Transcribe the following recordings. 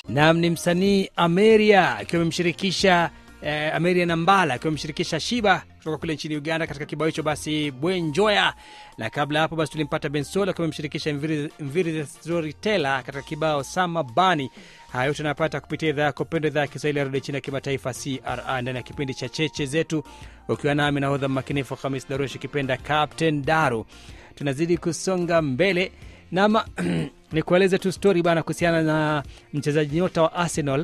nam ni msanii Ameria akiwa amemshirikisha eh, Ameria Nambala akiwa amemshirikisha Shiba kutoka kule nchini Uganda katika kibao hicho basi Bwenjoya, na kabla ya hapo basi tulimpata Bensola akiwa amemshirikisha Mviri Mviri the Storyteller katika kibao Sama Bani. Haya yote unapata kupitia idhaa yako pendwa, idhaa ya Kiswahili ya redio chini ya kimataifa CRI, ndani ya kipindi cha cheche zetu, ukiwa nami nahodha makinifu Hamis Darush kipenda Captain Daru. Tunazidi kusonga mbele nama nikueleze tu stori bana kuhusiana na mchezaji nyota wa Arsenal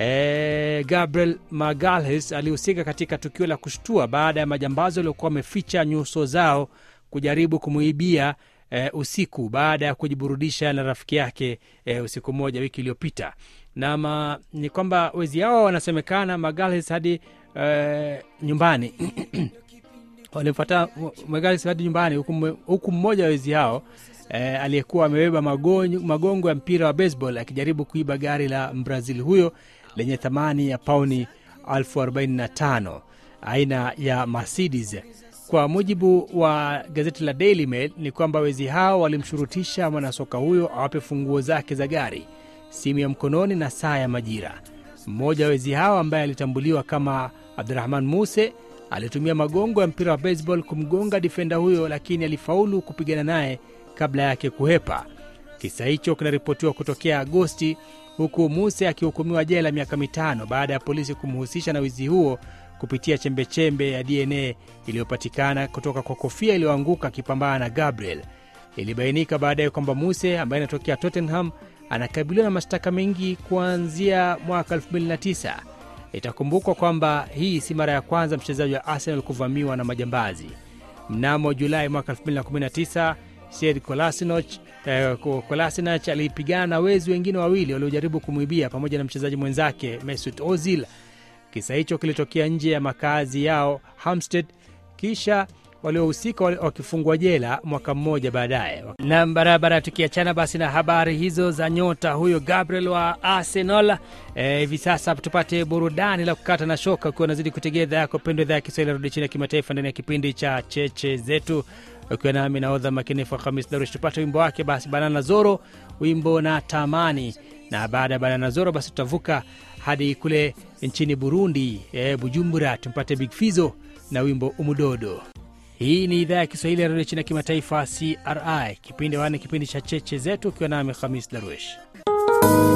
eh, Gabriel Magalhaes alihusika katika tukio la kushtua baada ya majambazi waliokuwa wameficha nyuso zao kujaribu kumuibia eh, usiku baada ya kujiburudisha na rafiki yake eh, usiku mmoja wiki iliyopita. Nama ni kwamba wezi hao wanasemekana Magalhaes hadi eh, nyumbani walimfuata Magalhaes hadi nyumbani huku, huku mmoja wa wezi hao eh, aliyekuwa amebeba magongo, magongo ya mpira wa baseball akijaribu kuiba gari la Mbrazil huyo lenye thamani ya pauni elfu arobaini na tano aina ya Mercedes. Kwa mujibu wa gazeti la Daily Mail ni kwamba wezi hao walimshurutisha mwanasoka huyo awape funguo zake za gari, simu ya mkononi na saa ya majira. Mmoja wa wezi hao ambaye alitambuliwa kama Abdurahman Muse alitumia magongo ya mpira wa baseball kumgonga difenda huyo, lakini alifaulu kupigana naye kabla yake kuhepa. Kisa hicho kinaripotiwa kutokea Agosti, huku Muse akihukumiwa jela miaka mitano baada ya polisi kumhusisha na wizi huo kupitia chembechembe ya DNA iliyopatikana kutoka kwa kofia iliyoanguka akipambana na Gabriel. Ilibainika baadaye kwamba Muse ambaye anatokea Tottenham anakabiliwa na mashtaka mengi kuanzia mwaka 2009. Itakumbukwa kwamba hii si mara ya kwanza mchezaji wa Arsenal kuvamiwa na majambazi. Mnamo Julai mwaka 2019 Sead Kolasinac eh, Kolasinac alipigana na wezi wengine wawili waliojaribu kumwibia pamoja na mchezaji mwenzake Mesut Ozil. Kisa hicho kilitokea nje ya makazi yao Hampstead, kisha waliohusika wakifungwa jela mwaka mmoja baadaye. Na barabara, tukiachana basi na habari hizo za nyota huyo Gabriel wa Arsenal hivi e, sasa tupate burudani la kukata na shoka, ukiwa unazidi kutegea idhaa yako pendwa, idhaa ya Kiswahili rudi chini ya kimataifa ndani ya kipindi cha cheche zetu, ukiwa nami naodha makinifu Hamis Darush. Tupate wimbo wake basi Banana Zoro, wimbo na tamani, na baada ya Banana Zoro basi tutavuka hadi kule nchini Burundi, e, Bujumbura, tumpate Big Fizo na wimbo Umudodo. Hii ni idhaa ya Kiswahili ya redio chini ya kimataifa CRI, kipindi wane, kipindi cha cheche zetu, ukiwa nami Hamis Darwesh.